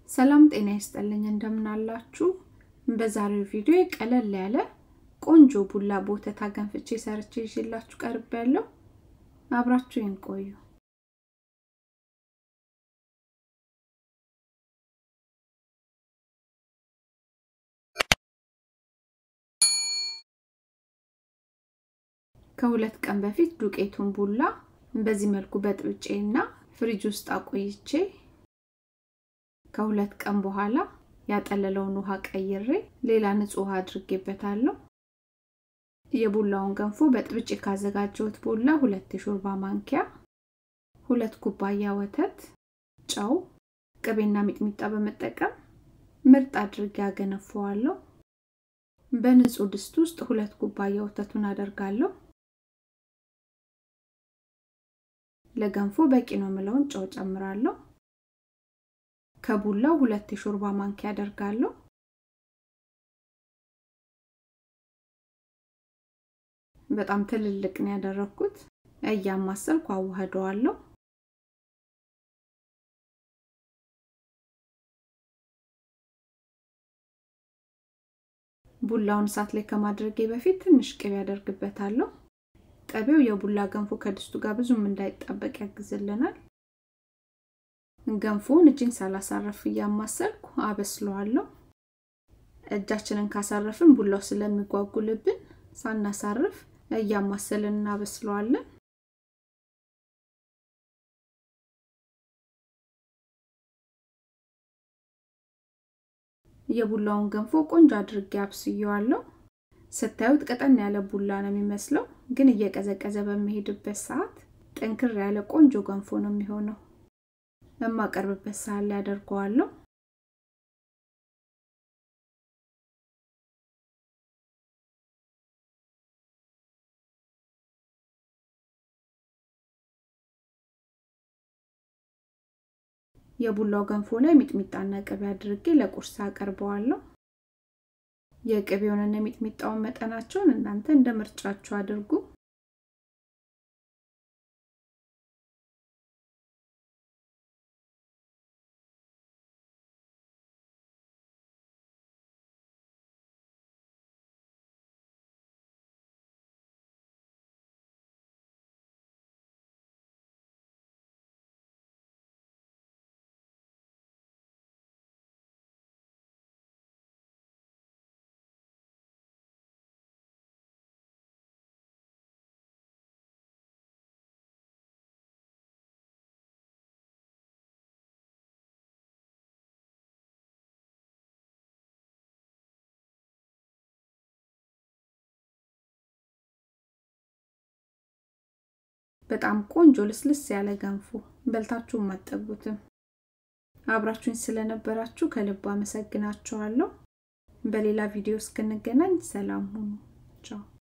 ሰላም ጤና ይስጥልኝ እንደምናላችሁ። በዛሬው ቪዲዮ ቀለል ያለ ቆንጆ ቡላ በወተት አገንፍቼ ሰርቼ ይዤላችሁ ቀርብ ያለው አብራችሁን ቆዩ። ከሁለት ቀን በፊት ዱቄቱን ቡላ በዚህ መልኩ በጥብጬ እና ፍሪጅ ውስጥ አቆይቼ ከሁለት ቀን በኋላ ያጠለለውን ውሃ ቀይሬ ሌላ ንጹህ ውሃ አድርጌበታለሁ። የቡላውን ገንፎ በጥብጬ ካዘጋጀሁት ቡላ ሁለት የሾርባ ማንኪያ፣ ሁለት ኩባያ ወተት፣ ጨው፣ ቅቤና ሚጥሚጣ በመጠቀም ምርጥ አድርጌ አገነፈዋለሁ። በንጹህ ድስት ውስጥ ሁለት ኩባያ ወተቱን አደርጋለሁ። ለገንፎ በቂ ነው የምለውን ጨው ጨምራለሁ። ከቡላው ሁለት የሾርባ ማንኪያ አደርጋለሁ። በጣም ትልልቅ ነው ያደረኩት። እያማሰልኩ አዋህደዋለሁ። ቡላውን እሳት ላይ ከማድረጌ በፊት ትንሽ ቅቤ ያደርግበታለሁ። ቅቤው የቡላ ገንፎ ከድስቱ ጋር ብዙም እንዳይጣበቅ ያግዝልናል። ገንፎውን እጅን ሳላሳረፍ እያማሰልኩ አበስለዋለሁ። እጃችንን ካሳረፍን ቡላው ስለሚጓጉልብን ሳናሳርፍ እያማሰልን እናበስለዋለን። የቡላውን ገንፎ ቆንጆ አድርጌ አብስየዋለሁ። ስታዩት ቀጠን ያለ ቡላ ነው የሚመስለው፣ ግን እየቀዘቀዘ በሚሄድበት ሰዓት ጠንክር ያለ ቆንጆ ገንፎ ነው የሚሆነው። የማቀርብበት ሳህን ላይ አደርገዋለሁ። የቡላው ገንፎ ላይ ሚጥሚጣና ቅቤ አድርጌ ለቁርስ አቀርበዋለሁ። የቅቤውንና የሚጥሚጣውን መጠናቸውን እናንተ እንደ ምርጫችሁ አድርጉ። በጣም ቆንጆ ልስልስ ያለ ገንፎ በልታችሁ አጠግቡትም። አብራችሁኝ ስለነበራችሁ ከልብ አመሰግናችኋለሁ። በሌላ ቪዲዮ እስክንገናኝ ሰላም ሁኑ። ቻው